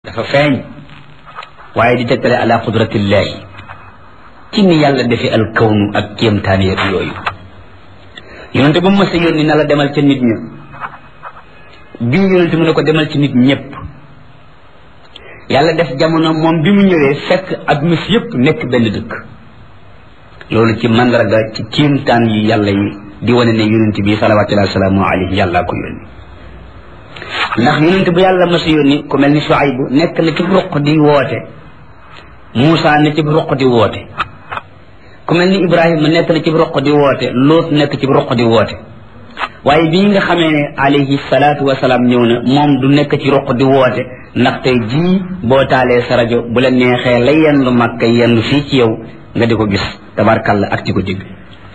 dafa feeñ waaye di tegtale ala qudratillahi ci ni yàlla defe al kawnu ak kéemtaan yeeg yooyu yonente ba mu mës a yónni na la demal ca nit ña bii yonente mu ne ko demal ci nit ñëpp yàlla def jamono moom bi mu ñëwee fekk adduna si yëpp nekk benn dëkk loolu ci mandarga ci kéemtaan yi yàlla yi di wane ne yonente bi salawatullahi wasalaamu alayhi yàlla ko yónni ndax yonente bu yàlla mës a yónni ku mel ni Shuaybu nekk na ci ruq di woote Muusa ne ci ruq di woote ku mel ni Ibrahima nekk na ci roq di woote Loot nekk ci roq di woote waaye bii nga xamee ne alayhi salaatu wasalaam ñëw na moom du nekk ci roq di woote ndax tey jii boo taalee sa rajo bu la neexee la yendu Makka yendu fii ci yow nga di ko gis tabarkalla ak ci ko dégg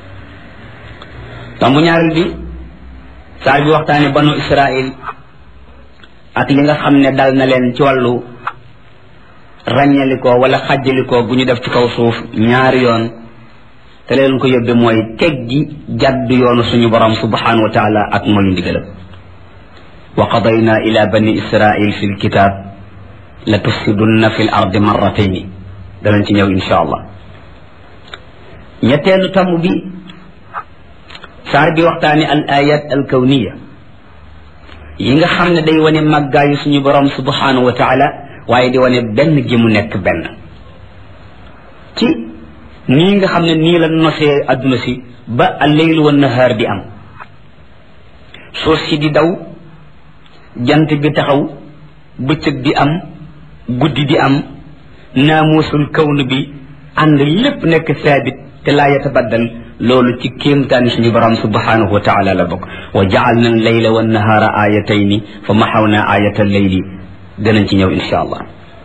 tombu ñaareel bi saar bi waxtaane banu Israil ak li nga xam ne dal na leen ci wàllu ràññalikoo wala xàjjalikoo bu ñu def ci kaw suuf ñaari yoon te leen ko yóbbe mooy teg gi jàdd yoonu suñu borom subhanahu wa taala ak mooy ndigalam wa qadayna ila bani israil fi lkitab la tufsidunna fi l ardi marratayni danañ ci ñëw insha allah ñetteelu tomb bi saar bi waxtaane al ayat al kawniya yi nga xam ne day wane màggaayu suñu borom subhanahu wa taala waaye di wane benn gi mu nekk benn ci nii nga xam ne nii la nosee adduna si ba alleylu wa nahaar di am suuf si di daw jant bi taxaw bëccëg di am guddi di am naamuusul kawn bi ànd lépp nekk saabit te laa yatabaddal loolu ci kéemtaani suñu borom subhanahu wa taala la bokk wa jaalna alleyla wa nahaara ayatayni fa maxawna ayata alleyli danañ ci ñëw insha allah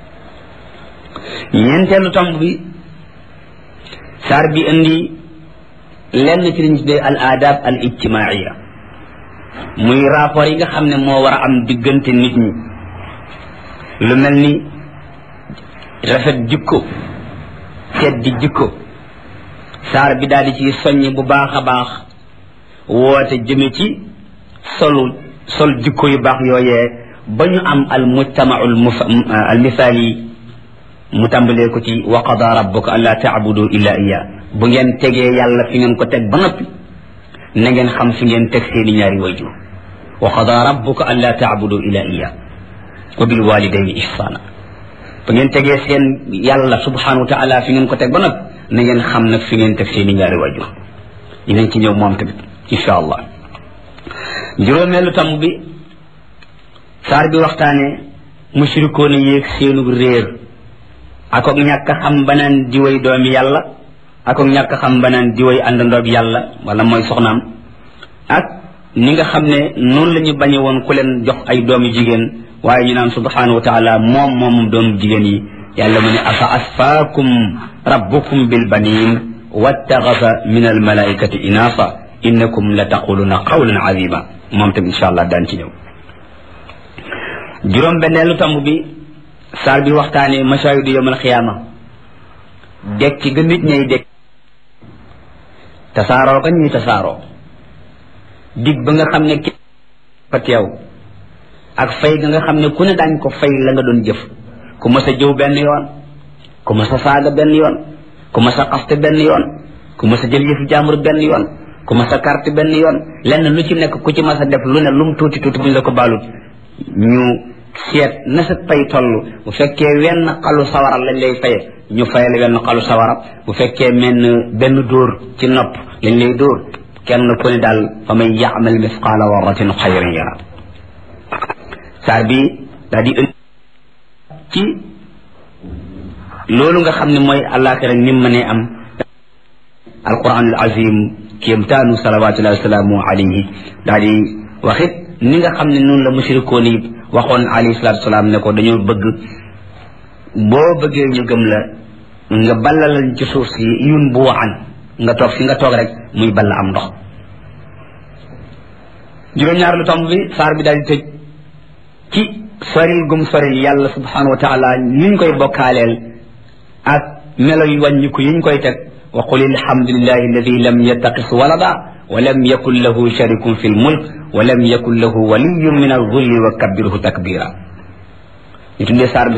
ñeenteelu tomb bi saar bi indi lenn ci liñ tuddee al adab al ijtimaia muy rapport yi nga xam ne moo war a am diggante nit ñi lu mel ni rafet jikko seddi jikko saar bi daal di ci soññ bu baax a baax woote jëme ci solu sol jikko yu baax yooyee ba ñu am al mujtamau al misaali mu tàmbalee ko ci wa qada rabbuka an laa taabudu illa iya bu ngeen tegee yàlla fi ngeen ko teg ba noppi na ngeen xam fi ngeen teg seeni ñaari wayjur wa qada rabbuka an laa taabudu illa iya wa bil walidayni ihsana bu ngeen tegee seen yàlla subhanahu wa taala fi ngeen ko teg ba noppi na ngeen xam nag fi ngeen teg seeni ñaari wayjur dinañ ci ñëw moom tamit insha allah juróomeelu tam bi saar bi waxtaane mushrikoon yéeg seenu réer akook ñàkk xam banaan diway doomi yàlla akook ñàkk xam banaan diway àndandoob yàlla wala mooy soxnaam ak ni nga xam ne noonu la ñu bañe woon ku leen jox ay doomi jigéen waaye ñu naan subhanahu wa taala moom moomum doomu jigéen yi yàlla mu ne afa asfaakum rabbukum bil banin wattaxasa min al malaikati inaasa innakum la taquluna qawlan azima moom tam insha allah daan ci ñëw juróom benneelu tamb bi saar bi waxtaane masaayidu yawmal xiyaama dekk ci ga nit ñay dekk tasaaroo ka ñuy tasaaroo dig ba nga xam ne ki fa teew ak fay ga nga xam ne ku ne daañ ko fay la nga doon jëf ku mas a jëw benn yoon ku mas a saaga benn yoon ku mas a xaste benn yoon ku mas a jël yëfu jàmbur benn yoon ku mas a carte benn yoon lenn lu ci nekk ku ci mas a def lu ne lu mu tuuti tuuti bu ñu la ko baalut ñu seet na sa pay toll bu fekkee wenn xalu sawara lañ lay faye ñu fayal wenn xalu sawara bu fekkee menn benn dóor ci nopp lañ lay dóor kenn ku ne daal fa man yaamal misqaala warratin xayran yara saar bi daal di indi ci loolu nga xam ne mooy àllaaxira ni mu mënee am alquran al azim kéemtaanu salawatullahi wasalaamu alayhi daal di waxit ni nga xam ne noonu la mushrikoon yi waxoon alayhi salatu salaam ne ko dañoo bëgg boo bëggee ñu gëm la nga ballalal ci suuf si yun bu waxan nga toog fi nga toog rek muy balla am ndox juróom-ñaar lu tomb bi saar bi daal di tëj ci soril gum soril yàlla subhanahu wa taala niñ koy bokkaaleel ak melo yu wàññiku yiñ koy teg wa qul alhamdulillahi alladi lam yattaqis walada wa lam yakun lahu sharikun fi lmulk wa lam yakun lahu waliyun min alzulli wa kabbirhu takbira ñu tuddee saar bi